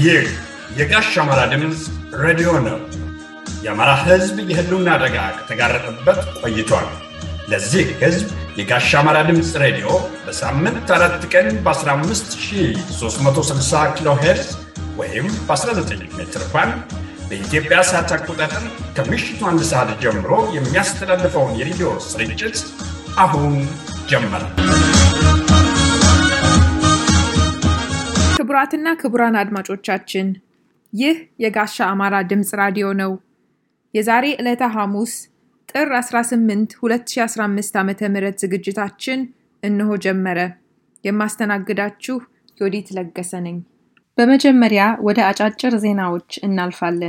ይህ የጋሽ አማራ ድምፅ ሬዲዮ ነው። የአማራ ሕዝብ የህልውና አደጋ ከተጋረጠበት ቆይቷል። ለዚህ ሕዝብ የጋሽ አማራ ድምፅ ሬዲዮ በሳምንት አራት ቀን በ15360 ኪሎ ሄርዝ ወይም በ19 ሜትር ባንድ በኢትዮጵያ ሰዓት አቆጣጠር ከምሽቱ አንድ ሰዓት ጀምሮ የሚያስተላልፈውን የሬዲዮ ስርጭት አሁን ጀመረ። ክቡራትና ክቡራን አድማጮቻችን ይህ የጋሻ አማራ ድምፅ ራዲዮ ነው። የዛሬ ዕለተ ሐሙስ ጥር 18 2015 ዓ ም ዝግጅታችን እነሆ ጀመረ። የማስተናግዳችሁ ዮዲት ለገሰ ነኝ። በመጀመሪያ ወደ አጫጭር ዜናዎች እናልፋለን።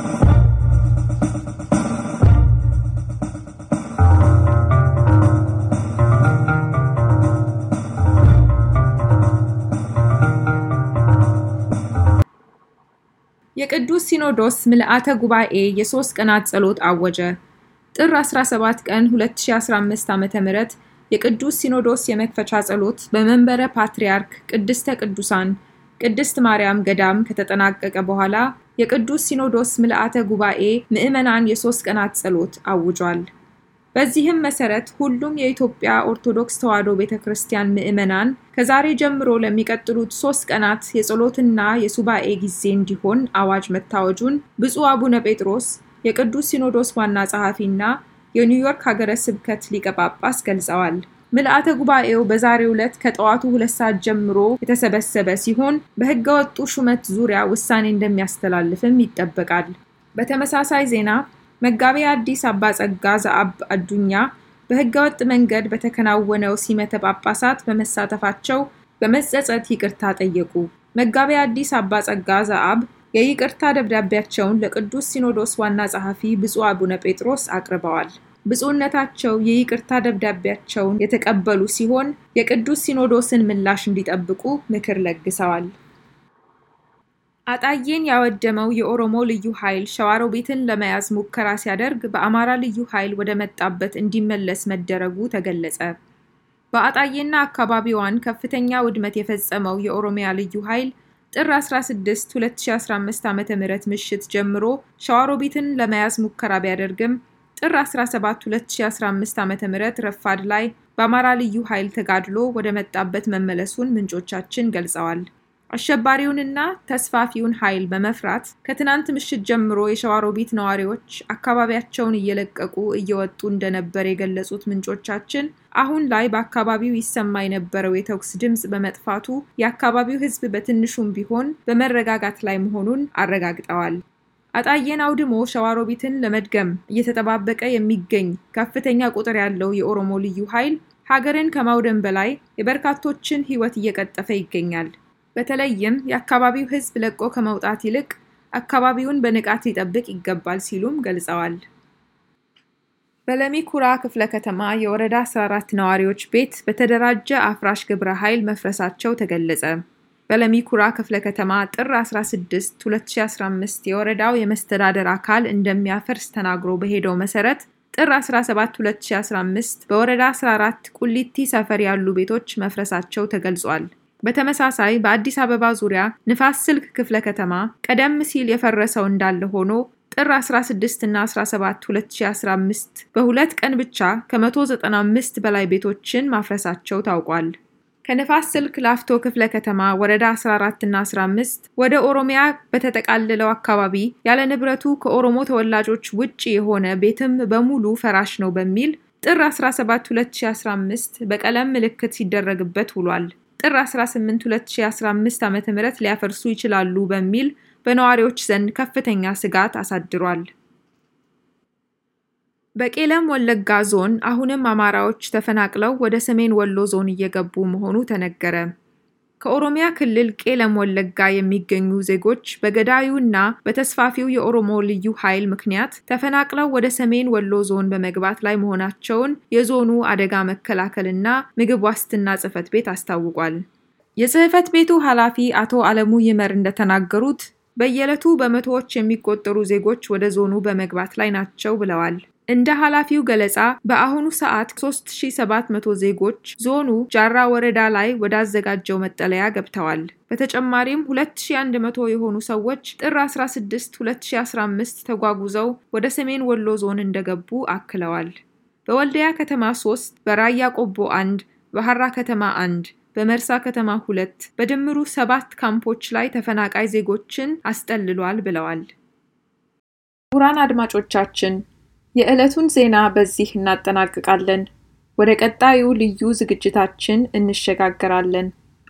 የቅዱስ ሲኖዶስ ምልአተ ጉባኤ የሶስት ቀናት ጸሎት አወጀ። ጥር 17 ቀን 2015 ዓ ም የቅዱስ ሲኖዶስ የመክፈቻ ጸሎት በመንበረ ፓትርያርክ ቅድስተ ቅዱሳን ቅድስት ማርያም ገዳም ከተጠናቀቀ በኋላ የቅዱስ ሲኖዶስ ምልአተ ጉባኤ ምዕመናን የሶስት ቀናት ጸሎት አውጇል። በዚህም መሰረት ሁሉም የኢትዮጵያ ኦርቶዶክስ ተዋሕዶ ቤተ ክርስቲያን ምዕመናን ከዛሬ ጀምሮ ለሚቀጥሉት ሶስት ቀናት የጸሎትና የሱባኤ ጊዜ እንዲሆን አዋጅ መታወጁን ብፁዕ አቡነ ጴጥሮስ የቅዱስ ሲኖዶስ ዋና ጸሐፊና የኒውዮርክ ሀገረ ስብከት ሊቀ ጳጳስ ገልጸዋል። ምልአተ ጉባኤው በዛሬው ዕለት ከጠዋቱ ሁለት ሰዓት ጀምሮ የተሰበሰበ ሲሆን በሕገ ወጡ ሹመት ዙሪያ ውሳኔ እንደሚያስተላልፍም ይጠበቃል። በተመሳሳይ ዜና መጋቤ አዲስ አባ ጸጋ ዘአብ አዱኛ በሕገ ወጥ መንገድ በተከናወነው ሲመተ ጳጳሳት በመሳተፋቸው በመጸጸት ይቅርታ ጠየቁ። መጋቤ አዲስ አባ ጸጋ ዘአብ የይቅርታ ደብዳቤያቸውን ለቅዱስ ሲኖዶስ ዋና ጸሐፊ ብፁዕ አቡነ ጴጥሮስ አቅርበዋል። ብፁዕነታቸው የይቅርታ ደብዳቤያቸውን የተቀበሉ ሲሆን የቅዱስ ሲኖዶስን ምላሽ እንዲጠብቁ ምክር ለግሰዋል። አጣዬን ያወደመው የኦሮሞ ልዩ ኃይል ሸዋሮቢትን ለመያዝ ሙከራ ሲያደርግ በአማራ ልዩ ኃይል ወደ መጣበት እንዲመለስ መደረጉ ተገለጸ። በአጣዬና አካባቢዋን ከፍተኛ ውድመት የፈጸመው የኦሮሚያ ልዩ ኃይል ጥር 16 2015 ዓ ም ምሽት ጀምሮ ሸዋሮቢትን ለመያዝ ሙከራ ቢያደርግም ጥር 17 2015 ዓ ም ረፋድ ላይ በአማራ ልዩ ኃይል ተጋድሎ ወደ መጣበት መመለሱን ምንጮቻችን ገልጸዋል። አሸባሪውንና ተስፋፊውን ኃይል በመፍራት ከትናንት ምሽት ጀምሮ የሸዋሮቢት ነዋሪዎች አካባቢያቸውን እየለቀቁ እየወጡ እንደነበር የገለጹት ምንጮቻችን አሁን ላይ በአካባቢው ይሰማ የነበረው የተኩስ ድምፅ በመጥፋቱ የአካባቢው ሕዝብ በትንሹም ቢሆን በመረጋጋት ላይ መሆኑን አረጋግጠዋል። አጣዬን አውድሞ ሸዋሮቢትን ለመድገም እየተጠባበቀ የሚገኝ ከፍተኛ ቁጥር ያለው የኦሮሞ ልዩ ኃይል ሀገርን ከማውደም በላይ የበርካቶችን ሕይወት እየቀጠፈ ይገኛል። በተለይም የአካባቢው ሕዝብ ለቆ ከመውጣት ይልቅ አካባቢውን በንቃት ሊጠብቅ ይገባል ሲሉም ገልጸዋል። በለሚ ኩራ ክፍለ ከተማ የወረዳ 14 ነዋሪዎች ቤት በተደራጀ አፍራሽ ግብረ ኃይል መፍረሳቸው ተገለጸ። በለሚ ኩራ ክፍለ ከተማ ጥር 16 2015 የወረዳው የመስተዳደር አካል እንደሚያፈርስ ተናግሮ በሄደው መሰረት ጥር 17 2015 በወረዳ 14 ቁሊቲ ሰፈር ያሉ ቤቶች መፍረሳቸው ተገልጿል። በተመሳሳይ በአዲስ አበባ ዙሪያ ንፋስ ስልክ ክፍለ ከተማ ቀደም ሲል የፈረሰው እንዳለ ሆኖ ጥር 16 እና 17 2015 በሁለት ቀን ብቻ ከ195 በላይ ቤቶችን ማፍረሳቸው ታውቋል። ከንፋስ ስልክ ላፍቶ ክፍለ ከተማ ወረዳ 14 እና 15 ወደ ኦሮሚያ በተጠቃለለው አካባቢ ያለ ንብረቱ ከኦሮሞ ተወላጆች ውጭ የሆነ ቤትም በሙሉ ፈራሽ ነው በሚል ጥር 17 2015 በቀለም ምልክት ሲደረግበት ውሏል። ጥር 18 2015 ዓ.ም ሊያፈርሱ ይችላሉ በሚል በነዋሪዎች ዘንድ ከፍተኛ ስጋት አሳድሯል። በቄለም ወለጋ ዞን አሁንም አማራዎች ተፈናቅለው ወደ ሰሜን ወሎ ዞን እየገቡ መሆኑ ተነገረ። ከኦሮሚያ ክልል ቄለም ወለጋ የሚገኙ ዜጎች በገዳዩና በተስፋፊው የኦሮሞ ልዩ ኃይል ምክንያት ተፈናቅለው ወደ ሰሜን ወሎ ዞን በመግባት ላይ መሆናቸውን የዞኑ አደጋ መከላከልና ምግብ ዋስትና ጽሕፈት ቤት አስታውቋል። የጽሕፈት ቤቱ ኃላፊ አቶ አለሙ ይመር እንደተናገሩት በየዕለቱ በመቶዎች የሚቆጠሩ ዜጎች ወደ ዞኑ በመግባት ላይ ናቸው ብለዋል። እንደ ኃላፊው ገለጻ በአሁኑ ሰዓት 3700 ዜጎች ዞኑ ጃራ ወረዳ ላይ ወዳዘጋጀው መጠለያ ገብተዋል። በተጨማሪም 2100 የሆኑ ሰዎች ጥር 16 2015 ተጓጉዘው ወደ ሰሜን ወሎ ዞን እንደገቡ አክለዋል። በወልዲያ ከተማ 3፣ በራያ ቆቦ 1፣ በሐራ ከተማ 1 በመርሳ ከተማ ሁለት በድምሩ ሰባት ካምፖች ላይ ተፈናቃይ ዜጎችን አስጠልሏል ብለዋል። ክቡራን አድማጮቻችን የዕለቱን ዜና በዚህ እናጠናቅቃለን። ወደ ቀጣዩ ልዩ ዝግጅታችን እንሸጋገራለን።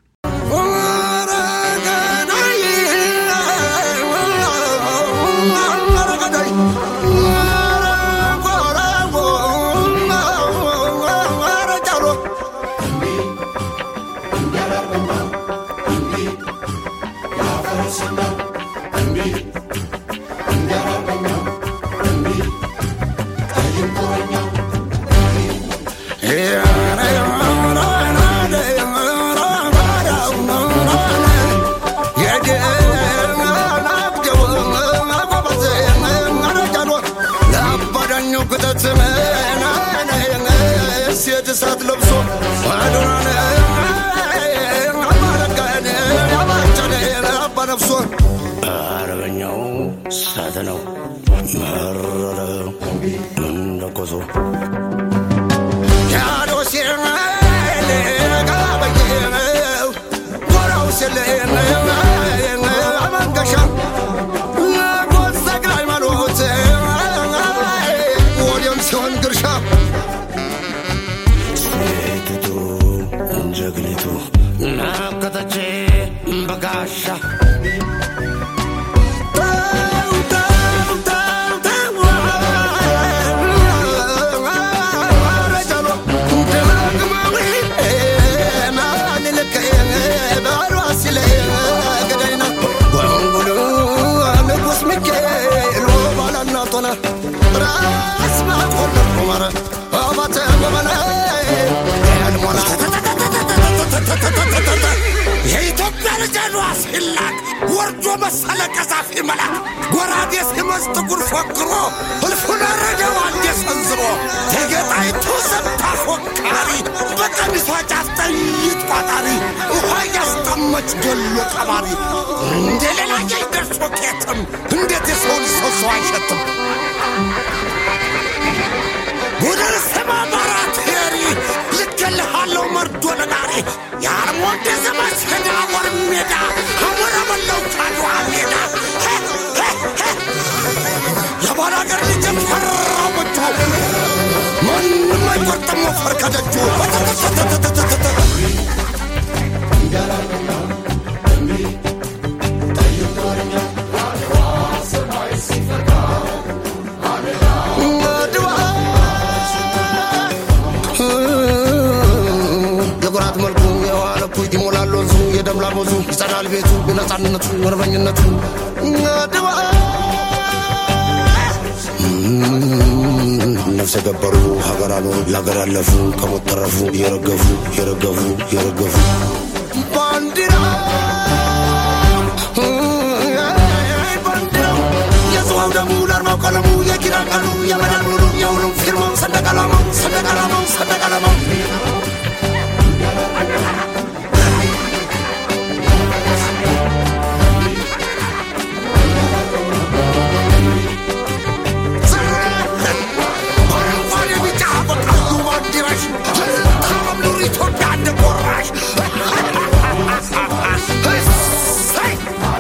እሳት ለብሶ አዶናን አባረጋን ያባቸነ አባ ነፍሶ አረበኛው እሳት ነው መረረ እንደኮሶ ያዶሴ ጋበየ ጎራው ስለ አመንገሻ ጎሰግላይ ማሎት ወዲያም ሲሆን ግርሻ ሴቲቱ ጀግኒቱ ናከተቼ በጋሻ ራስ ማቆለ ቁመረ አባተ ጎመነ ያልሞላ የኢትዮጵያ ልጅ ሏ ሲላክ ወርዶ መሰለ ቀዛፊ መላክ ጎራዴ ሲመዝ ጥጉር ፎክሮ እልፉን አረገው አንዴ ሰንዝሮ ተገጣይቱ ሰብታ ፎካሪ በቀሚሷ ጫፍ ጠይት ቋጣሪ ውሃ እያስጠመች ገሎ ቀባሪ እንደ ሌላ ጀይ ደርሶ ቄትም እንዴት የሰውን ሰው ሰው አይሸትም ጉድር ስማ ማራት ሄሪ ልኬልሃለሁ መርዶ ለናሪ የአርሞንዴ ዘመች ሄዳ ወር ሜዳ አሞራ በለው ካድዋ ሜዳ የባል አገር ልጅ ፈራው መቶ ማንም አይቆርጥም ወፈር ከደጁ የኩራት መልኩ የዋለ ኩት ይሞላል ወንዙ የደምላል ወዙ ይጸዳል ቤቱ የነፃነቱ ወርበኝነቱ ድዋ ነፍሰ ገበሩ ሀገር አኖሩ ለሀገር ያለፉ ከሞት ተረፉ የረገፉ የረገፉ የረገፉ ባንዲራ ባንዲራው የጽዋው ደሙ ለአርማው ቀለሙ የኪራን ቀኑ የመዳን ሙሉ የሁሉም ፊርማው ሰንደቅ ዓላማው ሰንደቅ ዓላማው ሰንደቅ ዓላማው አረንጓዴ ቢጫ በቀዩ ባንዲራሽ ታምኑር ኢትዮጵያ እንደጎራሽ እሰይ!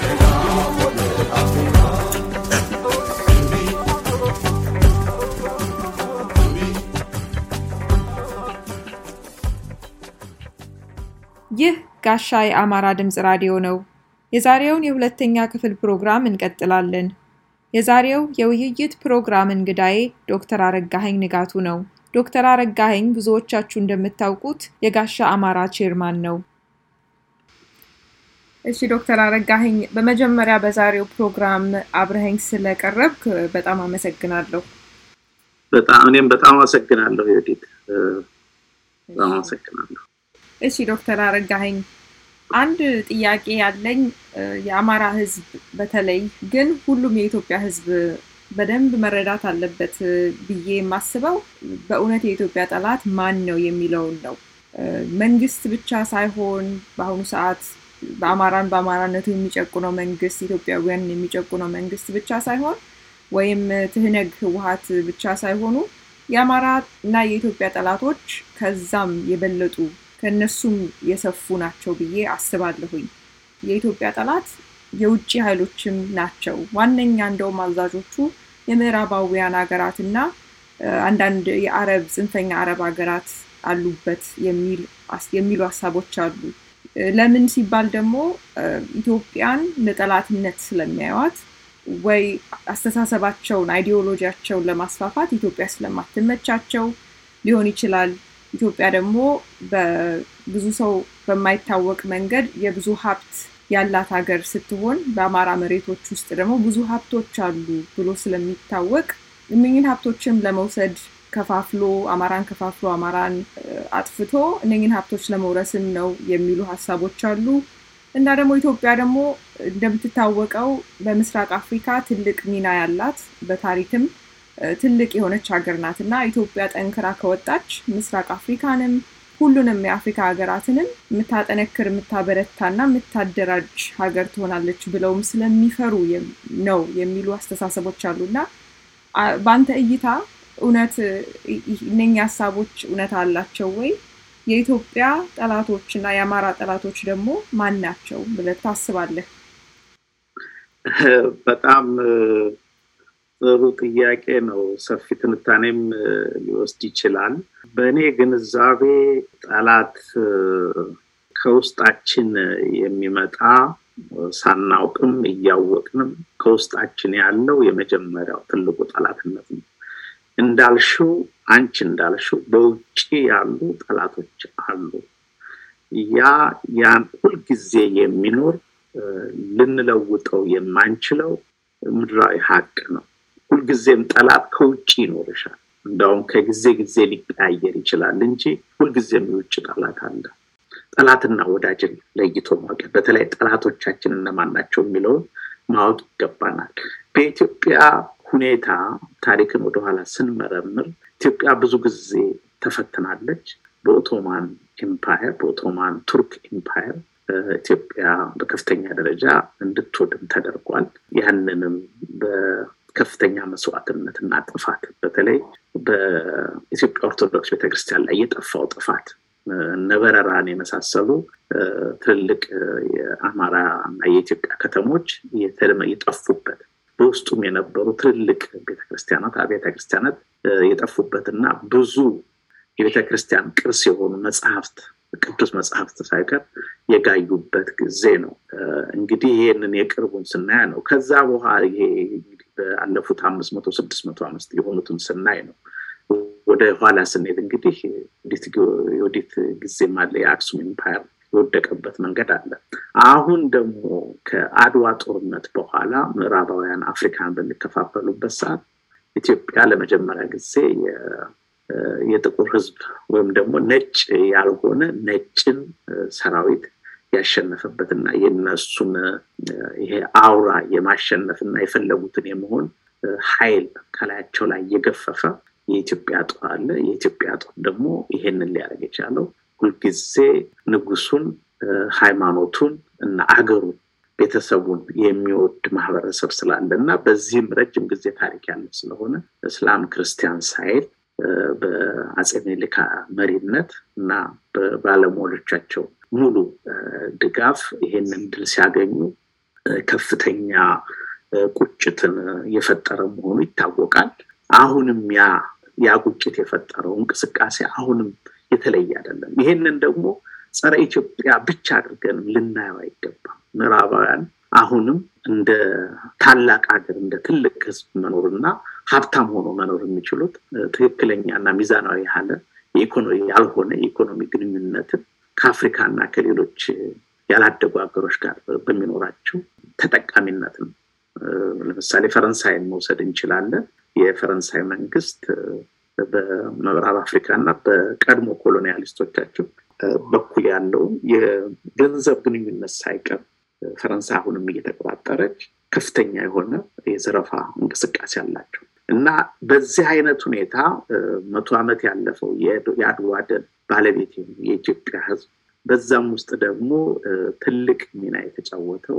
ይህ ጋሻ የአማራ ድምፅ ራዲዮ ነው። የዛሬውን የሁለተኛ ክፍል ፕሮግራም እንቀጥላለን። የዛሬው የውይይት ፕሮግራም እንግዳዬ ዶክተር አረጋኸኝ ንጋቱ ነው። ዶክተር አረጋኸኝ ብዙዎቻችሁ እንደምታውቁት የጋሻ አማራ ቼርማን ነው። እሺ ዶክተር አረጋኸኝ በመጀመሪያ በዛሬው ፕሮግራም አብረኸኝ ስለቀረብክ በጣም አመሰግናለሁ። በጣም እኔም በጣም አመሰግናለሁ ዮዲት በጣም አመሰግናለሁ። እሺ ዶክተር አረጋኸኝ አንድ ጥያቄ ያለኝ የአማራ ሕዝብ በተለይ ግን ሁሉም የኢትዮጵያ ሕዝብ በደንብ መረዳት አለበት ብዬ የማስበው በእውነት የኢትዮጵያ ጠላት ማን ነው የሚለውን ነው። መንግስት ብቻ ሳይሆን በአሁኑ ሰዓት በአማራን በአማራነቱ የሚጨቁነው መንግስት፣ ኢትዮጵያውያን የሚጨቁነው መንግስት ብቻ ሳይሆን ወይም ትህነግ ህወሀት ብቻ ሳይሆኑ የአማራ እና የኢትዮጵያ ጠላቶች ከዛም የበለጡ ከእነሱም የሰፉ ናቸው ብዬ አስባለሁኝ። የኢትዮጵያ ጠላት የውጭ ኃይሎችም ናቸው። ዋነኛ እንደውም አዛዦቹ የምዕራባውያን ሀገራት እና አንዳንድ የአረብ ጽንፈኛ አረብ ሀገራት አሉበት የሚሉ ሀሳቦች አሉ። ለምን ሲባል ደግሞ ኢትዮጵያን ለጠላትነት ስለሚያዩት ወይ አስተሳሰባቸውን አይዲዮሎጂያቸውን ለማስፋፋት ኢትዮጵያ ስለማትመቻቸው ሊሆን ይችላል። ኢትዮጵያ ደግሞ በብዙ ሰው በማይታወቅ መንገድ የብዙ ሀብት ያላት ሀገር ስትሆን በአማራ መሬቶች ውስጥ ደግሞ ብዙ ሀብቶች አሉ ብሎ ስለሚታወቅ እነኝን ሀብቶችም ለመውሰድ ከፋፍሎ አማራን ከፋፍሎ አማራን አጥፍቶ እነኝን ሀብቶች ለመውረስም ነው የሚሉ ሀሳቦች አሉ። እና ደግሞ ኢትዮጵያ ደግሞ እንደምትታወቀው በምስራቅ አፍሪካ ትልቅ ሚና ያላት በታሪክም ትልቅ የሆነች ሀገር ናት እና ኢትዮጵያ ጠንክራ ከወጣች ምስራቅ አፍሪካንም ሁሉንም የአፍሪካ ሀገራትንም የምታጠነክር የምታበረታና የምታደራጅ ሀገር ትሆናለች ብለውም ስለሚፈሩ ነው የሚሉ አስተሳሰቦች አሉ እና በአንተ እይታ እውነት እነኛ ሀሳቦች እውነት አላቸው ወይ? የኢትዮጵያ ጠላቶች እና የአማራ ጠላቶች ደግሞ ማን ናቸው ብለህ ታስባለህ? በጣም ጥሩ ጥያቄ ነው። ሰፊ ትንታኔም ሊወስድ ይችላል። በእኔ ግንዛቤ ጠላት ከውስጣችን የሚመጣ ሳናውቅም እያወቅንም ከውስጣችን ያለው የመጀመሪያው ትልቁ ጠላትነት ነው። እንዳልሽው አንቺ እንዳልሽው በውጭ ያሉ ጠላቶች አሉ። ያ ያን ሁልጊዜ የሚኖር ልንለውጠው የማንችለው ምድራዊ ሀቅ ነው። ሁልጊዜም ጠላት ከውጭ ይኖርሻል። እንዳውም ከጊዜ ጊዜ ሊቀያየር ይችላል እንጂ ሁልጊዜም የውጭ ጠላት አለ። ጠላትና ወዳጅን ለይቶ ማወቅ፣ በተለይ ጠላቶቻችን እነማን ናቸው የሚለውን ማወቅ ይገባናል። በኢትዮጵያ ሁኔታ ታሪክን ወደኋላ ስንመረምር ኢትዮጵያ ብዙ ጊዜ ተፈትናለች። በኦቶማን ኤምፓየር በኦቶማን ቱርክ ኤምፓየር ኢትዮጵያ በከፍተኛ ደረጃ እንድትወድም ተደርጓል። ያንንም በከፍተኛ መስዋዕትነት እና ጥፋት በተለይ በኢትዮጵያ ኦርቶዶክስ ቤተክርስቲያን ላይ የጠፋው ጥፋት ነበረራን የመሳሰሉ ትልልቅ የአማራ እና የኢትዮጵያ ከተሞች የጠፉበት በውስጡም የነበሩ ትልልቅ ቤተክርስቲያናት አብያተ ክርስቲያናት የጠፉበትና ብዙ የቤተክርስቲያን ቅርስ የሆኑ መጽሐፍት ቅዱስ መጽሐፍት ሳይቀር የጋዩበት ጊዜ ነው። እንግዲህ ይህንን የቅርቡን ስናያ ነው። ከዛ በኋላ ይሄ ባለፉት አምስት መቶ ስድስት መቶ አምስት የሆኑትን ስናይ ነው። ወደ ኋላ ስንሄድ እንግዲህ የወዲት ጊዜም አለ የአክሱም ኢምፓየር የወደቀበት መንገድ አለ። አሁን ደግሞ ከአድዋ ጦርነት በኋላ ምዕራባውያን አፍሪካን በሚከፋፈሉበት ሰዓት ኢትዮጵያ ለመጀመሪያ ጊዜ የጥቁር ሕዝብ ወይም ደግሞ ነጭ ያልሆነ ነጭን ሰራዊት ያሸነፈበትና የነሱን ይሄ አውራ የማሸነፍና የፈለጉትን የመሆን ኃይል ከላያቸው ላይ እየገፈፈ የኢትዮጵያ ጦር አለ። የኢትዮጵያ ጦር ደግሞ ይሄንን ሊያደርግ የቻለው ሁልጊዜ ንጉሱን፣ ሃይማኖቱን እና አገሩን ቤተሰቡን የሚወድ ማህበረሰብ ስላለ እና በዚህም ረጅም ጊዜ ታሪክ ያለ ስለሆነ እስላም ክርስቲያን ሳይል በአጼ ምኒልክ መሪነት እና በባለሟሎቻቸው ሙሉ ድጋፍ ይሄንን ድል ሲያገኙ ከፍተኛ ቁጭትን የፈጠረ መሆኑ ይታወቃል። አሁንም ያ ያ ቁጭት የፈጠረው እንቅስቃሴ አሁንም የተለየ አይደለም። ይሄንን ደግሞ ጸረ ኢትዮጵያ ብቻ አድርገንም ልናየው አይገባም። ምዕራባውያን አሁንም እንደ ታላቅ ሀገር እንደ ትልቅ ህዝብ መኖርና ሀብታም ሆኖ መኖር የሚችሉት ትክክለኛና ሚዛናዊ ያለ የኢኮኖሚ ያልሆነ የኢኮኖሚ ግንኙነትን ከአፍሪካ እና ከሌሎች ያላደጉ ሀገሮች ጋር በሚኖራቸው ተጠቃሚነት ነው። ለምሳሌ ፈረንሳይን መውሰድ እንችላለን። የፈረንሳይ መንግስት በምዕራብ አፍሪካ እና በቀድሞ ኮሎኒያሊስቶቻቸው በኩል ያለውን የገንዘብ ግንኙነት ሳይቀር ፈረንሳይ አሁንም እየተቆጣጠረች ከፍተኛ የሆነ የዘረፋ እንቅስቃሴ አላቸው እና በዚህ አይነት ሁኔታ መቶ ዓመት ያለፈው የአድዋ ድል ባለቤት የኢትዮጵያ ሕዝብ በዛም ውስጥ ደግሞ ትልቅ ሚና የተጫወተው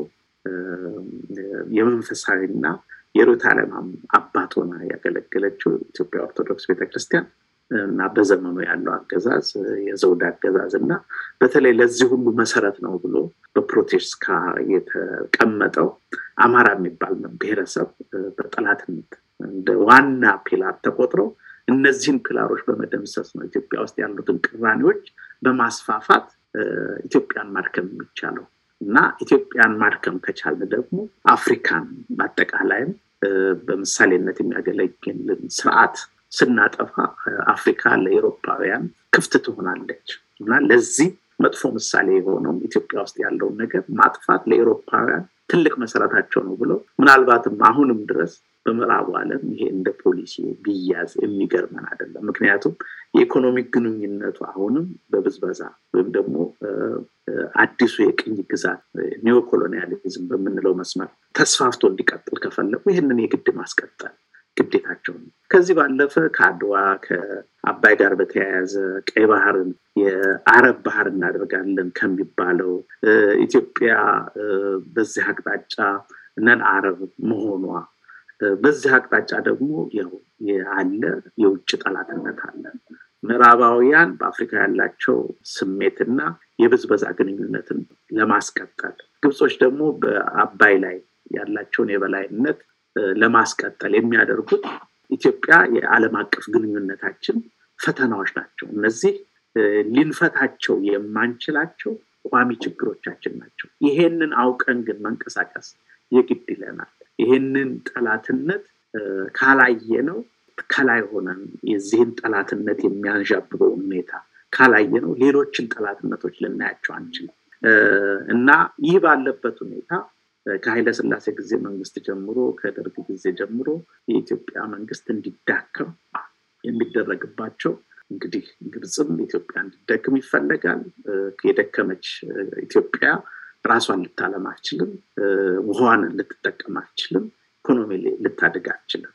የመንፈሳዊና የርዕዮተ ዓለም አባት ሆና ያገለገለችው ኢትዮጵያ ኦርቶዶክስ ቤተክርስቲያን እና በዘመኑ ያለው አገዛዝ የዘውድ አገዛዝ እና በተለይ ለዚህ ሁሉ መሰረት ነው ብሎ በፕሮቴስካ የተቀመጠው አማራ የሚባል ብሔረሰብ በጠላትነት እንደ ዋና ፒላር ተቆጥረው እነዚህን ፒላሮች በመደምሰስ ነው ኢትዮጵያ ውስጥ ያሉትን ቅራኔዎች በማስፋፋት ኢትዮጵያን ማድከም የሚቻለው እና ኢትዮጵያን ማድከም ከቻለ ደግሞ አፍሪካን በአጠቃላይም በምሳሌነት የሚያገለግልን ስርዓት ስናጠፋ አፍሪካ ለኤሮፓውያን ክፍት ትሆናለች እና ለዚህ መጥፎ ምሳሌ የሆነው ኢትዮጵያ ውስጥ ያለውን ነገር ማጥፋት ለኤሮፓውያን ትልቅ መሰረታቸው ነው ብለው ምናልባትም አሁንም ድረስ በምዕራቡ ዓለም ይሄ እንደ ፖሊሲ ቢያዝ የሚገርመን አይደለም። ምክንያቱም የኢኮኖሚክ ግንኙነቱ አሁንም በብዝበዛ ወይም ደግሞ አዲሱ የቅኝ ግዛት ኒዮ ኮሎኒያሊዝም በምንለው መስመር ተስፋፍቶ እንዲቀጥል ከፈለጉ ይህንን የግድ ማስቀጠል ግዴታቸው ነው። ከዚህ ባለፈ ከአድዋ ከአባይ ጋር በተያያዘ ቀይ ባህርን የአረብ ባህር እናደርጋለን ከሚባለው ኢትዮጵያ በዚህ አቅጣጫ ነን አረብ መሆኗ በዚህ አቅጣጫ ደግሞ አለ የውጭ ጠላትነት አለ። ምዕራባውያን በአፍሪካ ያላቸው ስሜትና የብዝበዛ ግንኙነትን ለማስቀጠል፣ ግብጾች ደግሞ በአባይ ላይ ያላቸውን የበላይነት ለማስቀጠል የሚያደርጉት ኢትዮጵያ የዓለም አቀፍ ግንኙነታችን ፈተናዎች ናቸው። እነዚህ ሊንፈታቸው የማንችላቸው ቋሚ ችግሮቻችን ናቸው። ይሄንን አውቀን ግን መንቀሳቀስ የግድ ይለናል። ይሄንን ጠላትነት ካላየ ነው ከላይ ሆነን የዚህን ጠላትነት የሚያንዣብበውን ሁኔታ ካላየ ነው ሌሎችን ጠላትነቶች ልናያቸው አንችልም እና ይህ ባለበት ሁኔታ ከኃይለ ስላሴ ጊዜ መንግስት ጀምሮ ከደርግ ጊዜ ጀምሮ የኢትዮጵያ መንግስት እንዲዳከም የሚደረግባቸው እንግዲህ ግብፅም ኢትዮጵያ እንዲደክም ይፈለጋል። የደከመች ኢትዮጵያ ራሷን ልታለም አትችልም። ውሃዋን ልትጠቀም አትችልም። ኢኮኖሚ ልታድግ አትችልም።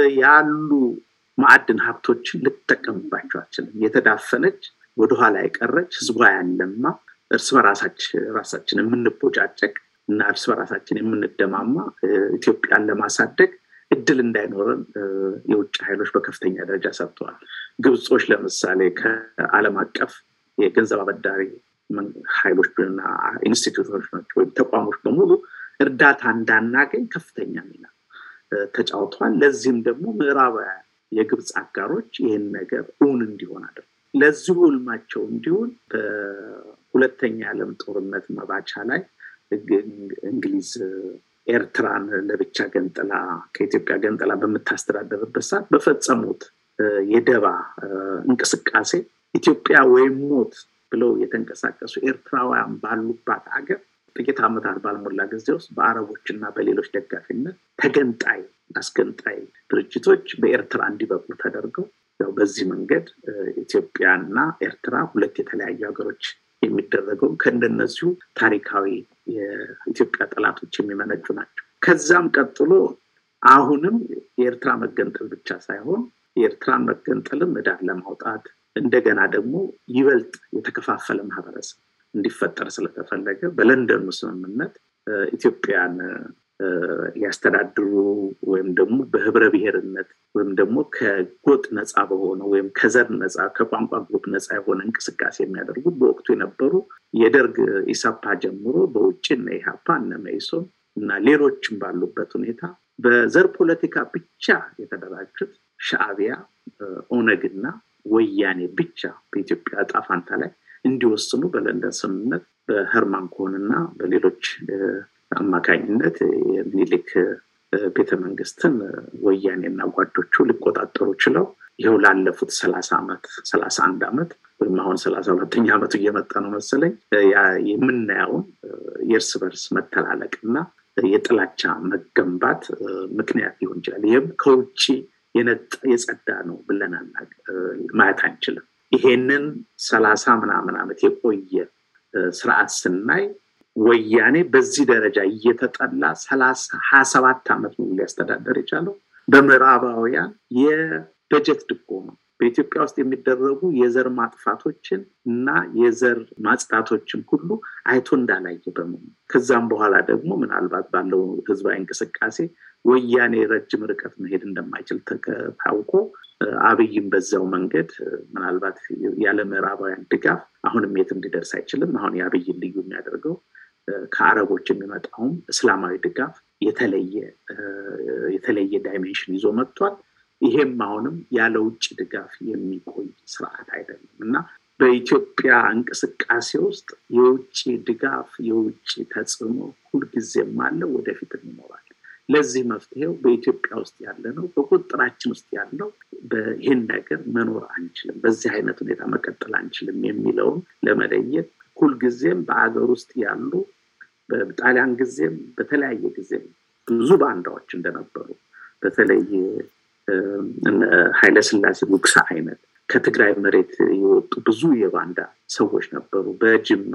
ያሉ ማዕድን ሀብቶችን ልትጠቀምባቸው አትችልም። የተዳፈነች ወደኋላ የቀረች ህዝቧ ያለማ እርስ በራሳችን የምንቦጫጨቅ እና እርስ በራሳችን የምንደማማ ኢትዮጵያን ለማሳደግ እድል እንዳይኖረን የውጭ ኃይሎች በከፍተኛ ደረጃ ሰርተዋል። ግብጾች ለምሳሌ ከዓለም አቀፍ የገንዘብ አበዳሪ ኃይሎች እና ኢንስቲትዩቶች ወይም ተቋሞች በሙሉ እርዳታ እንዳናገኝ ከፍተኛ ሚና ተጫውተዋል። ለዚህም ደግሞ ምዕራባውያን የግብፅ አጋሮች ይህን ነገር እውን እንዲሆን አድርገው ለዚሁ ህልማቸው እንዲሆን በሁለተኛ የዓለም ጦርነት መባቻ ላይ እንግሊዝ ኤርትራን ለብቻ ገንጥላ ከኢትዮጵያ ገንጥላ በምታስተዳደርበት ሰዓት በፈጸሙት የደባ እንቅስቃሴ ኢትዮጵያ ወይም ሞት ብለው የተንቀሳቀሱ ኤርትራውያን ባሉባት ሀገር ጥቂት ዓመታት ባልሞላ ጊዜ ውስጥ በአረቦች እና በሌሎች ደጋፊነት ተገንጣይ አስገንጣይ ድርጅቶች በኤርትራ እንዲበቁ ተደርገው ያው በዚህ መንገድ ኢትዮጵያና ኤርትራ ሁለት የተለያዩ ሀገሮች የሚደረገው ከእንደነዚሁ ታሪካዊ የኢትዮጵያ ጠላቶች የሚመነጩ ናቸው። ከዛም ቀጥሎ አሁንም የኤርትራ መገንጠል ብቻ ሳይሆን የኤርትራን መገንጠልም እዳር ለማውጣት እንደገና ደግሞ ይበልጥ የተከፋፈለ ማህበረሰብ እንዲፈጠር ስለተፈለገ በለንደኑ ስምምነት ኢትዮጵያን ሊያስተዳድሩ ወይም ደግሞ በህብረ ብሔርነት ወይም ደግሞ ከጎጥ ነፃ በሆነ ወይም ከዘር ነፃ ከቋንቋ ግሩፕ ነፃ የሆነ እንቅስቃሴ የሚያደርጉ በወቅቱ የነበሩ የደርግ ኢሰፓ ጀምሮ በውጭ እነ ኢሃፓ እነ መኢሶን እና ሌሎችም ባሉበት ሁኔታ በዘር ፖለቲካ ብቻ የተደራጁት ሻዕቢያ፣ ኦነግና ወያኔ ብቻ በኢትዮጵያ እጣ ፋንታ ላይ እንዲወስኑ በለንደን ስምምነት በህርማን ኮንና በሌሎች አማካኝነት የሚኒሊክ ቤተመንግስትን ወያኔና ጓዶቹ ሊቆጣጠሩ ችለው ይኸው ላለፉት ሰላሳ ዓመት ሰላሳ አንድ ዓመት ወይም አሁን ሰላሳ ሁለተኛ ዓመቱ እየመጣ ነው መሰለኝ የምናየውን የእርስ በርስ መተላለቅ እና የጥላቻ መገንባት ምክንያት ሊሆን ይችላል። ይህም ከውጭ የጸዳ ነው ብለን ማየት አንችልም። ይሄንን ሰላሳ ምናምን ዓመት የቆየ ስርዓት ስናይ ወያኔ በዚህ ደረጃ እየተጠላ ሰላሳ ሀያ ሰባት ዓመት ሙሉ ሊያስተዳደር የቻለው በምዕራባውያን የበጀት ድጎማ በኢትዮጵያ ውስጥ የሚደረጉ የዘር ማጥፋቶችን እና የዘር ማጽዳቶችን ሁሉ አይቶ እንዳላየ በመሆኑ ከዛም በኋላ ደግሞ ምናልባት ባለው ህዝባዊ እንቅስቃሴ ወያኔ ረጅም ርቀት መሄድ እንደማይችል ታውቆ አብይም በዛው መንገድ ምናልባት ያለ ምዕራባውያን ድጋፍ አሁንም የት እንዲደርስ አይችልም። አሁን የአብይን ልዩ የሚያደርገው ከአረቦች የሚመጣውም እስላማዊ ድጋፍ የተለየ የተለየ ዳይሜንሽን ይዞ መጥቷል። ይሄም አሁንም ያለ ውጭ ድጋፍ የሚቆይ ስርዓት አይደለም እና በኢትዮጵያ እንቅስቃሴ ውስጥ የውጭ ድጋፍ የውጭ ተጽዕኖ ሁልጊዜም አለ፣ ወደፊትም ይኖራል። ለዚህ መፍትሄው በኢትዮጵያ ውስጥ ያለ ነው፣ በቁጥጥራችን ውስጥ ያለው ይህን ነገር መኖር አንችልም፣ በዚህ አይነት ሁኔታ መቀጠል አንችልም የሚለውን ለመለየት ሁልጊዜም በአገር ውስጥ ያሉ በጣሊያን ጊዜም በተለያየ ጊዜም ብዙ ባንዳዎች እንደነበሩ በተለይ ኃይለስላሴ ጉግሳ አይነት ከትግራይ መሬት የወጡ ብዙ የባንዳ ሰዎች ነበሩ። በጅማ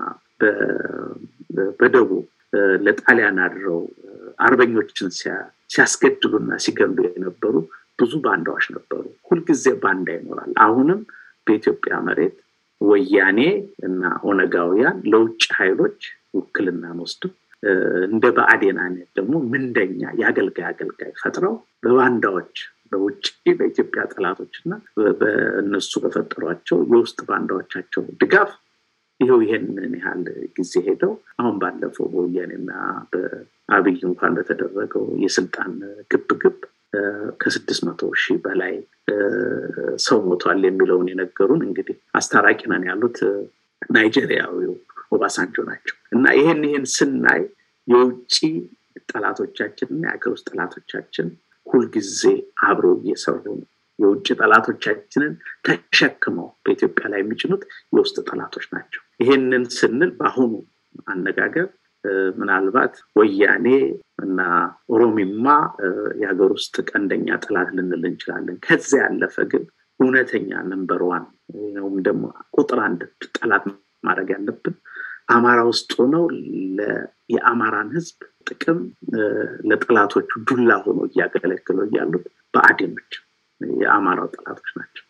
በደቡብ ለጣሊያን አድረው አርበኞችን ሲያስገድሉና ሲገሉ የነበሩ ብዙ ባንዳዎች ነበሩ። ሁልጊዜ ባንዳ ይኖራል። አሁንም በኢትዮጵያ መሬት ወያኔ እና ኦነጋውያን ለውጭ ኃይሎች ውክልናን ወስደው እንደ ብአዴን አይነት ደግሞ ምንደኛ የአገልጋይ አገልጋይ ፈጥረው በባንዳዎች በውጭ በኢትዮጵያ ጠላቶች እና በእነሱ በፈጠሯቸው የውስጥ ባንዳዎቻቸው ድጋፍ ይኸው ይሄንን ያህል ጊዜ ሄደው አሁን ባለፈው በወያኔና በአብይ እንኳን በተደረገው የስልጣን ግብግብ ከስድስት መቶ ሺህ በላይ ሰው ሞቷል የሚለውን የነገሩን እንግዲህ አስታራቂ ነን ያሉት ናይጄሪያዊው ኦባሳንጆ ናቸው እና ይህን ይህን ስናይ የውጭ ጠላቶቻችን እና የሀገር ውስጥ ጠላቶቻችን ሁልጊዜ አብረው እየሰሩ ነው። የውጭ ጠላቶቻችንን ተሸክመው በኢትዮጵያ ላይ የሚጭኑት የውስጥ ጠላቶች ናቸው። ይሄንን ስንል በአሁኑ አነጋገር ምናልባት ወያኔ እና ኦሮሚማ የሀገር ውስጥ ቀንደኛ ጠላት ልንል እንችላለን። ከዚያ ያለፈ ግን እውነተኛ ነንበር ዋን ወይም ደግሞ ቁጥር አንድ ጠላት ማድረግ ያለብን አማራ ውስጥ ሆነው የአማራን ህዝብ ጥቅም ለጠላቶቹ ዱላ ሆኖ እያገለግሉ እያሉት በአዴኖች የአማራው ጠላቶች ናቸው።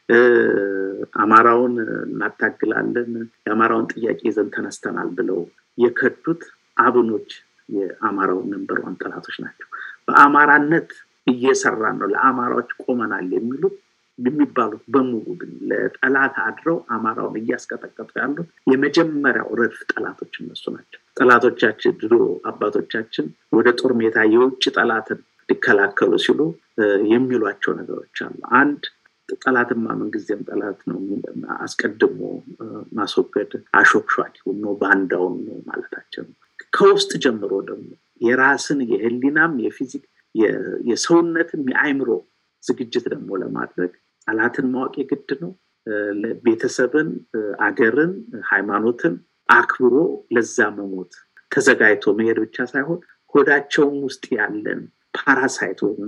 አማራውን እናታግላለን፣ የአማራውን ጥያቄ ይዘን ተነስተናል ብለው የከዱት አብኖች የአማራው ነንበር ዋን ጠላቶች ናቸው። በአማራነት እየሰራን ነው፣ ለአማራዎች ቆመናል የሚሉት የሚባሉት በሙሉ ግን ለጠላት አድረው አማራውን እያስቀጠቀጡ ያሉት የመጀመሪያው ረድፍ ጠላቶች እነሱ ናቸው። ጠላቶቻችን ድሮ አባቶቻችን ወደ ጦር ሜዳ የውጭ ጠላትን ሊከላከሉ ሲሉ የሚሏቸው ነገሮች አሉ። አንድ ጠላትማ ምንጊዜም ጠላት ነው፣ አስቀድሞ ማስወገድ አሾክሿል ነው ባንዳውን ነው ማለታቸው ነው። ከውስጥ ጀምሮ ደግሞ የራስን የህሊናም የፊዚክ የሰውነትም የአይምሮ ዝግጅት ደግሞ ለማድረግ ጠላትን ማወቅ የግድ ነው። ቤተሰብን፣ አገርን፣ ሃይማኖትን አክብሮ ለዛ መሞት ተዘጋጅቶ መሄድ ብቻ ሳይሆን ሆዳቸውም ውስጥ ያለን ፓራሳይት ወይም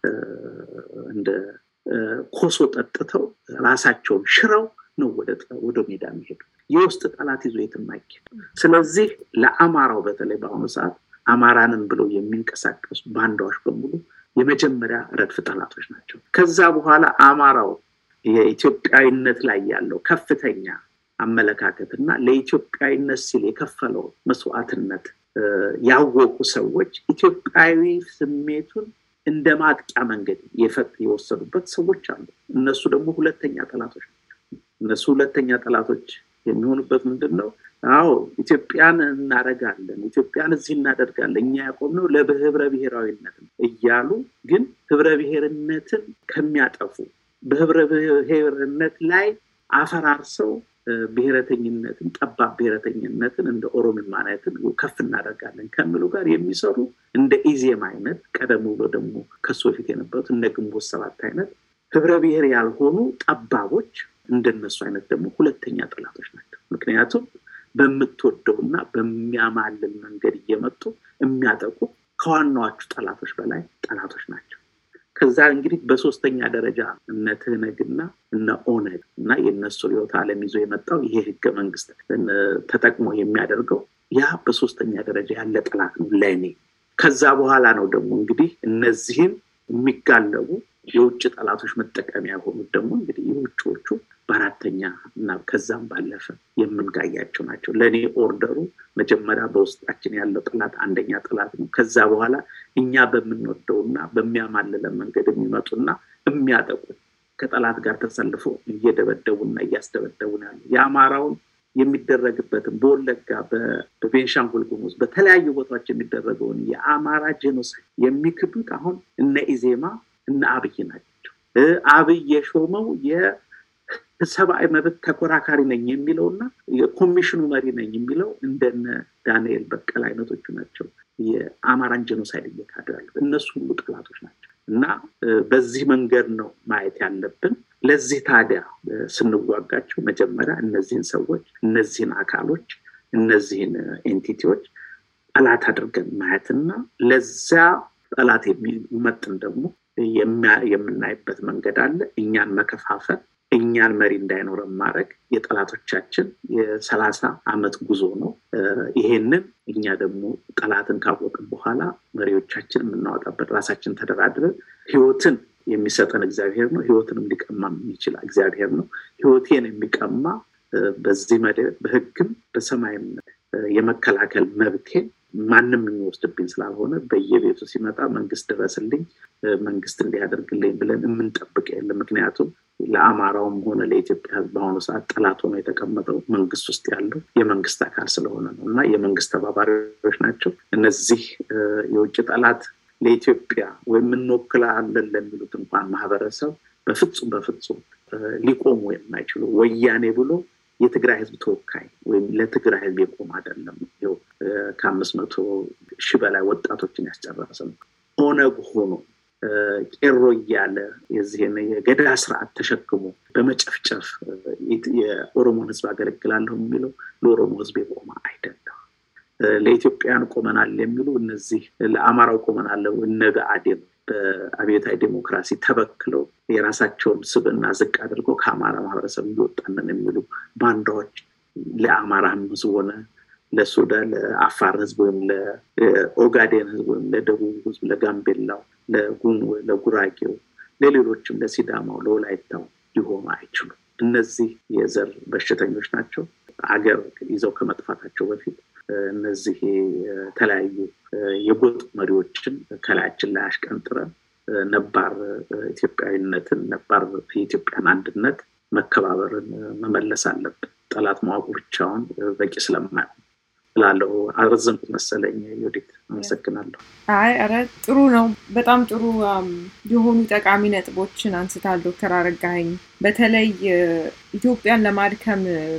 እንደ ኮሶ ጠጥተው ራሳቸውን ሽረው ነው ወደ ሜዳ የሚሄዱ። የውስጥ ጠላት ይዞ የትም አይኬድ። ስለዚህ ለአማራው በተለይ በአሁኑ ሰዓት አማራንን ብለው የሚንቀሳቀሱ ባንዳዎች በሙሉ የመጀመሪያ ረድፍ ጠላቶች ናቸው። ከዛ በኋላ አማራው የኢትዮጵያዊነት ላይ ያለው ከፍተኛ አመለካከት እና ለኢትዮጵያዊነት ሲል የከፈለው መስዋዕትነት ያወቁ ሰዎች ኢትዮጵያዊ ስሜቱን እንደ ማጥቂያ መንገድ የወሰዱበት ሰዎች አሉ። እነሱ ደግሞ ሁለተኛ ጠላቶች ናቸው። እነሱ ሁለተኛ ጠላቶች የሚሆኑበት ምንድን ነው? አዎ ኢትዮጵያን እናደርጋለን፣ ኢትዮጵያን እዚህ እናደርጋለን፣ እኛ ያቆምነው ለህብረ ብሔራዊነት እያሉ ግን ህብረ ብሔርነትን ከሚያጠፉ በህብረ ብሔርነት ላይ አፈራርሰው ብሔረተኝነትን ጠባብ ብሔረተኝነትን እንደ ኦሮሚማነትን ከፍ እናደርጋለን ከሚሉ ጋር የሚሰሩ እንደ ኢዜም አይነት ቀደም ብሎ ደግሞ ከሱ በፊት የነበሩት እነ ግንቦት ሰባት አይነት ህብረ ብሔር ያልሆኑ ጠባቦች እንደነሱ አይነት ደግሞ ሁለተኛ ጠላቶች ናቸው። ምክንያቱም በምትወደውና በሚያማልል መንገድ እየመጡ የሚያጠቁ ከዋናዎቹ ጠላቶች በላይ ጠላቶች ናቸው። ከዛ እንግዲህ በሶስተኛ ደረጃ እነ ትህነግና እነ ኦነግ እና የእነሱ ርዕዮተ ዓለም ይዞ የመጣው ይሄ ህገ መንግስት ተጠቅሞ የሚያደርገው ያ በሶስተኛ ደረጃ ያለ ጠላት ነው ለእኔ። ከዛ በኋላ ነው ደግሞ እንግዲህ እነዚህን የሚጋለቡ የውጭ ጠላቶች መጠቀሚያ የሆኑት ደግሞ እንግዲህ የውጭዎቹ በአራተኛ እና ከዛም ባለፈ የምንጋያቸው ናቸው። ለእኔ ኦርደሩ መጀመሪያ በውስጣችን ያለው ጠላት አንደኛ ጠላት ነው። ከዛ በኋላ እኛ በምንወደውና በሚያማልለን መንገድ የሚመጡና የሚያጠቁ ከጠላት ጋር ተሰልፎ እየደበደቡና እያስደበደቡን ያሉ የአማራውን የሚደረግበትን በወለጋ በቤንሻንጉል ጉሙዝ በተለያዩ ቦታዎች የሚደረገውን የአማራ ጄኖሳይድ የሚክዱት አሁን እነ ኢዜማ እነ አብይ ናቸው። አብይ የሾመው የሰብአዊ መብት ተኮራካሪ ነኝ የሚለው እና የኮሚሽኑ መሪ ነኝ የሚለው እንደነ ዳንኤል በቀል አይነቶቹ ናቸው። የአማራን ጄኖሳይድ እየካዱ ያሉት እነሱ ሁሉ ጠላቶች ናቸው እና በዚህ መንገድ ነው ማየት ያለብን። ለዚህ ታዲያ ስንዋጋቸው መጀመሪያ እነዚህን ሰዎች፣ እነዚህን አካሎች፣ እነዚህን ኤንቲቲዎች ጠላት አድርገን ማየትና ለዚያ ጠላት የሚመጥን ደግሞ የምናይበት መንገድ አለ። እኛን መከፋፈል፣ እኛን መሪ እንዳይኖረን ማድረግ የጠላቶቻችን የሰላሳ ዓመት ጉዞ ነው። ይሄንን እኛ ደግሞ ጠላትን ካወቅን በኋላ መሪዎቻችን የምናወጣበት ራሳችን ተደራድረን ህይወትን የሚሰጠን እግዚአብሔር ነው። ህይወትንም ሊቀማ የሚችል እግዚአብሔር ነው። ህይወቴን የሚቀማ በዚህ መደብ በህግም በሰማይም የመከላከል መብቴን ማንም የሚወስድብኝ ስላልሆነ በየቤቱ ሲመጣ መንግስት ድረስልኝ፣ መንግስት እንዲያደርግልኝ ብለን የምንጠብቅ የለም። ምክንያቱም ለአማራውም ሆነ ለኢትዮጵያ ህዝብ በአሁኑ ሰዓት ጠላት ሆኖ የተቀመጠው መንግስት ውስጥ ያለው የመንግስት አካል ስለሆነ ነው እና የመንግስት ተባባሪዎች ናቸው እነዚህ የውጭ ጠላት ለኢትዮጵያ ወይም እንወክላለን ለሚሉት እንኳን ማህበረሰብ በፍጹም በፍጹም ሊቆሙ የማይችሉ ወያኔ ብሎ የትግራይ ህዝብ ተወካይ ወይም ለትግራይ ህዝብ የቆም አይደለም። ይኸው ከአምስት መቶ ሺህ በላይ ወጣቶችን ያስጨረሰ ነው። ኦነግ ሆኖ ቄሮ እያለ የዚህን የገዳ ስርዓት ተሸክሞ በመጨፍጨፍ የኦሮሞን ህዝብ አገለግላለሁ የሚለው ለኦሮሞ ህዝብ የቆመ አይደለም። ለኢትዮጵያውያን ቆመናል የሚሉ እነዚህ ለአማራው ቆመናል እነ ብአዴን በአብዮታዊ ዴሞክራሲ ተበክለው የራሳቸውን ስብዕና ዝቅ አድርገው ከአማራ ማህበረሰብ እየወጣንን የሚሉ ባንዳዎች ለአማራ ህዝብ ሆነ ለሱዳን፣ ለአፋር ህዝብ ወይም ለኦጋዴን ህዝብ ወይም ለደቡብ ህዝብ፣ ለጋምቤላው፣ ለጉራጌው፣ ለሌሎችም ለሲዳማው፣ ለወላይታው ሊሆኑ አይችሉም። እነዚህ የዘር በሽተኞች ናቸው። አገር ይዘው ከመጥፋታቸው በፊት እነዚህ የተለያዩ የጎጥ መሪዎችን ከላያችን ላይ አሽቀንጥረን ነባር ኢትዮጵያዊነትን ነባር የኢትዮጵያን አንድነት መከባበርን መመለስ አለብን። ጠላት ማወቁ ብቻውን በቂ ስለማይሆን ላለው አረዘምኩት መሰለኝ። ዮዲት አመሰግናለሁ። አይ ኧረ ጥሩ ነው። በጣም ጥሩ የሆኑ ጠቃሚ ነጥቦችን አንስታል ዶክተር አረጋኸኝ። በተለይ ኢትዮጵያን ለማድከም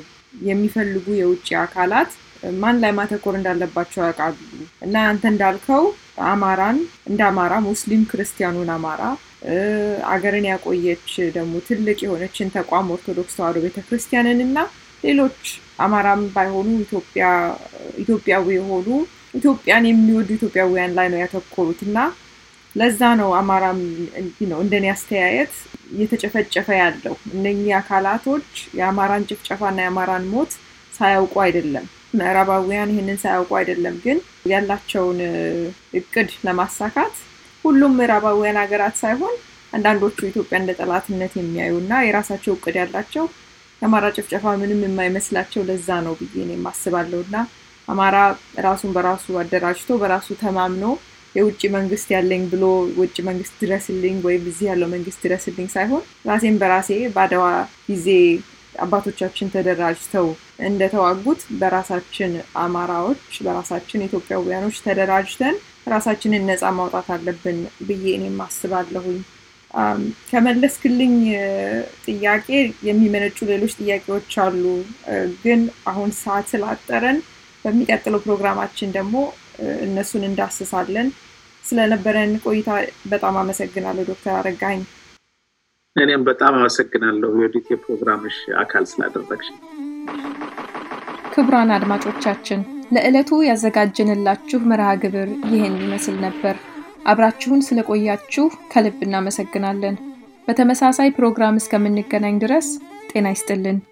የሚፈልጉ የውጭ አካላት ማን ላይ ማተኮር እንዳለባቸው ያውቃሉ እና አንተ እንዳልከው አማራን እንደ አማራ ሙስሊም ክርስቲያኑን አማራ አገርን ያቆየች ደግሞ ትልቅ የሆነችን ተቋም ኦርቶዶክስ ተዋሕዶ ቤተክርስቲያንን እና ሌሎች አማራም ባይሆኑ ኢትዮጵያዊ የሆኑ ኢትዮጵያን የሚወዱ ኢትዮጵያውያን ላይ ነው ያተኮሩት እና ለዛ ነው አማራም ነው እንደኔ አስተያየት እየተጨፈጨፈ ያለው እነኚህ አካላቶች የአማራን ጭፍጨፋና የአማራን ሞት ሳያውቁ አይደለም ምዕራባውያን ይህንን ሳያውቁ አይደለም፣ ግን ያላቸውን እቅድ ለማሳካት ሁሉም ምዕራባውያን ሀገራት ሳይሆን አንዳንዶቹ ኢትዮጵያ እንደ ጠላትነት የሚያዩ እና የራሳቸው እቅድ ያላቸው የአማራ ጭፍጨፋ ምንም የማይመስላቸው ለዛ ነው ብዬ እኔም አስባለሁ እና አማራ ራሱን በራሱ አደራጅቶ በራሱ ተማምኖ የውጭ መንግስት ያለኝ ብሎ ውጭ መንግስት ድረስልኝ ወይም እዚህ ያለው መንግስት ድረስልኝ ሳይሆን ራሴን በራሴ በአድዋ ጊዜ አባቶቻችን ተደራጅተው እንደተዋጉት በራሳችን አማራዎች በራሳችን ኢትዮጵያውያኖች ተደራጅተን ራሳችንን ነፃ ማውጣት አለብን ብዬ እኔም አስባለሁኝ። ከመለስክልኝ ጥያቄ የሚመነጩ ሌሎች ጥያቄዎች አሉ፣ ግን አሁን ሰዓት ስላጠረን በሚቀጥለው ፕሮግራማችን ደግሞ እነሱን እንዳስሳለን። ስለነበረን ቆይታ በጣም አመሰግናለሁ ዶክተር አረጋኝ። እኔም በጣም አመሰግናለሁ የወዲት የፕሮግራምሽ አካል ስላደረግሽ። ክቡራን አድማጮቻችን ለዕለቱ ያዘጋጀንላችሁ መርሃ ግብር ይህን ይመስል ነበር። አብራችሁን ስለቆያችሁ ከልብ እናመሰግናለን። በተመሳሳይ ፕሮግራም እስከምንገናኝ ድረስ ጤና ይስጥልን።